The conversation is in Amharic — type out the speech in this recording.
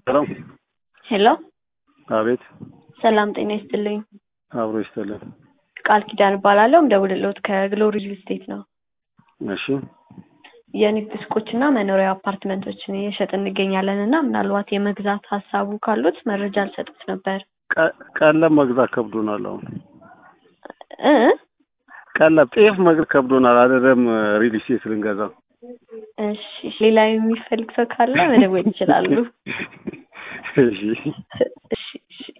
ሰላም ሄሎ አቤት ሰላም ጤና ይስጥልኝ። አብሮ ይስጥልን። ቃል ኪዳን እባላለሁ። እንደውልሎት ከግሎሪ ሪል ስቴት ነው። እሺ የንግድ ሱቆችና መኖሪያ አፓርትመንቶችን እየሸጥ እንገኛለን እና ምናልባት የመግዛት ሀሳቡ ካሉት መረጃ ልሰጡት ነበር ቀ- ቀለብ መግዛት ከብዶናል። አሁን እ ቀለብ ጤፍ መግዛት ከብዶናል። አይደለም ሪል ስቴት ልንገዛ እሺ ሌላ የሚፈልግ ሰው ካለ መደወል ይችላሉ። እሺ እሺ እሺ